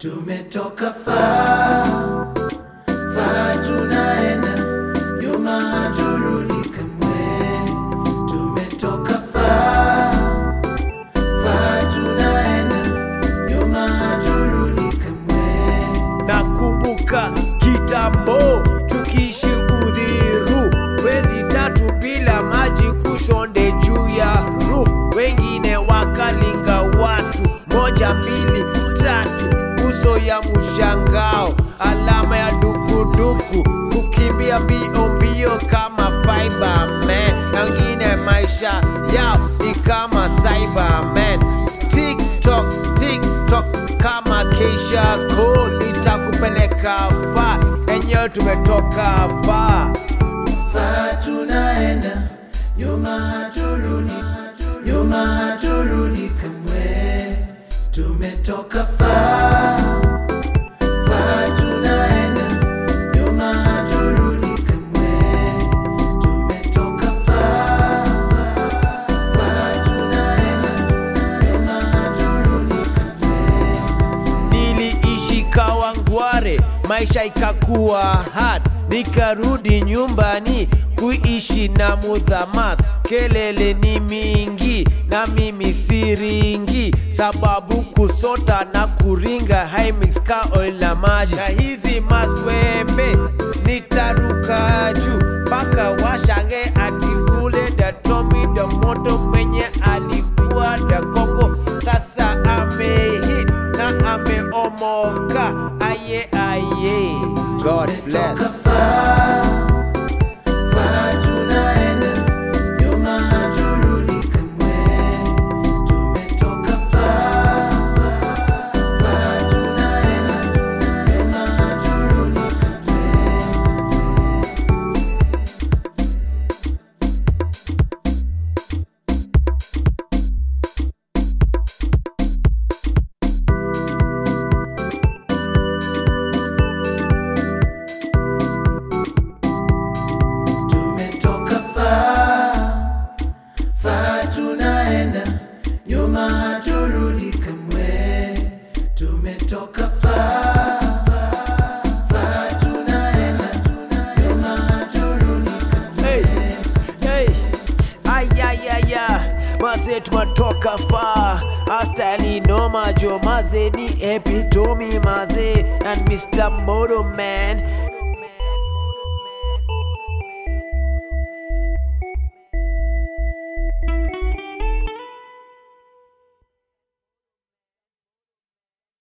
tumetoka far far, tunaenda nyuma, haturudi kamwe. Tumetoka far far, tunaenda nyuma, haturudi kamwe. nakumbuka kitambo tukiishi udhiru wezi tatu bila maji kushonde juu ya roof wengine wakalinga watu moja mbili tatu uso ya mshangao alama ya dukuduku kukimbia mbio mbio kama Fiberman na wengine maisha yao ni kama Cyberman TikTok, TikTok kama Keisha Cole itakupeleka fa enyewe tumetoka fa Far tunaenda nyuma, haturudi nyuma, haturudi kamwe. Tumetoka far far, tunaenda nyuma, haturudi kamwe. Tumetoka far far, tunaenda nyuma, haturudi kamwe. niliishi Kawangware, maisha ikakuwa hard, nikarudi nyumbani kuishi na mudhamas. Kelele ni mingi na mimi siringi, sababu kusota na kuringa haimix ka oil na maji, na hizi maswembe nitaruka juu mpaka washange ati kule datomi da moto mwenye alikuwa da koko sasa amehit na ameomoka aye aye God bless Tumetoka far far, tunaenda nyuma, haturudi kamwe. Tumetoka far far, tunaenda nyuma, haturudi kamwe. Tumetoka far far, tunaenda nyuma, haturudi kamwe. Tumetoka far far, tunaenda nyuma, haturudi kamwe. Hey, hey, ay, ay, ay, ay. Maze tumetoka fa astali noma jo maze ni epitomi maze and Mr. Moto Man